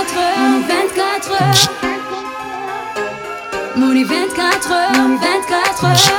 heures, 24 heures. Muri 24 heures, 24 heures.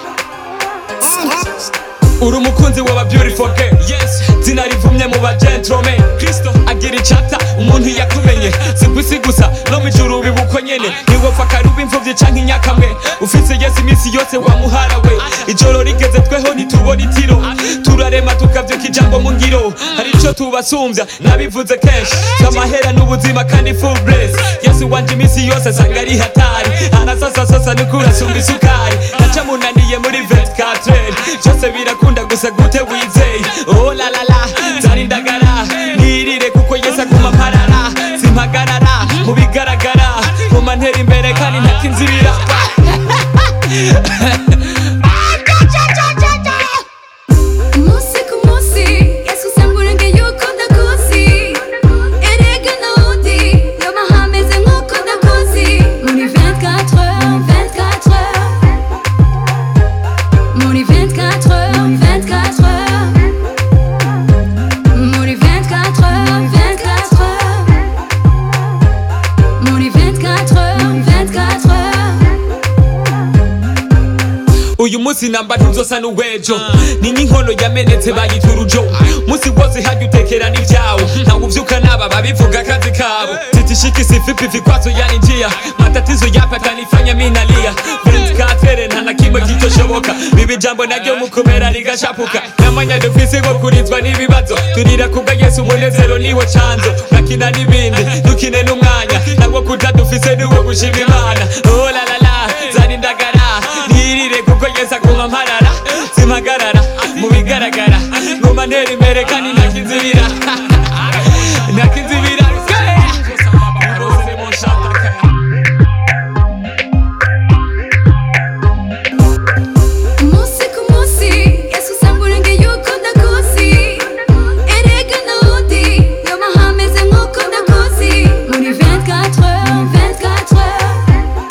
uri umukunzi w'aba beautiful girl yes zina rivumye mu ba gentlemen kristo agira icata umuntu yakumenye si kwisi gusa no mu ijuru bibuko nyene ntiwopfa karuba imfuvyi canke inyakamwe ufise yesu iminsi yose wamuharawe ijoro rigeze tweho ntitubona itiro turarema tukavyuka ijambo mu ngiro hari ico tubasumbya nabivuze kenshi amahera n'ubuzima kandi full bless yesu wanje iminsi yose asanga ari hatari arasasasasa nukurasumba isukari naca munaniye muri 24 byose birakunda gusa gute wizeye oh la la la zari ndagara nirire kuko yesu aguma mparara simpagarara mu bigaragara nkuma ntera imbere kandi ntakinzibira Umunsi ku munsi Yesu usanga urengeye uko ndakuzi Erega nawundi yoba hameze nk'uko ndakuzi Muri 24 heures, 24 heures Muri 24 heures, 24 heures Muri 24 heures, 24 heures Muri 24 heures, 24 heures uyu munsi namba ntuzosa n'uwejo ni nk'inkono yamenetse bayita urujo munsi wose hajya utekera n'ibyawo ntawe uvyuka naba babivuga akazi kabo titishiki sifipi vikwazo yani njia matatizo yapata nifanya minalia katere nta na kimwe kitoshoboka bibi jambo naryo mukomera rigashapuka namanya dufise ngo kurizwa n'ibibazo turira kubwa yesu umunezero niwo canzo nakina n'ibindi dukine n'umwanya ntabwo kuja dufise niwo gushima imana oh la la la zari ndagara ntirire kuko yesu aguma mparara simpagarara mu bigaragara nguma ntera imbere kandi ntakinzibira ntakinzibira Umunsi ku munsi Yesu usanga urengeye uko ndakuzi Erega nawundi yoba hameze nk'uko ndakuzi Muri 24 heures, 24 heures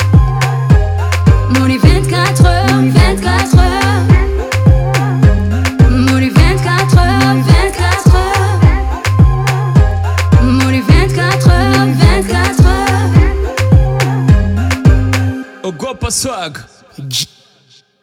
Muri 24 heures, 24 heures Muri 24 heures, 24 heures Muri 24 heures, 24 heures ogopa swag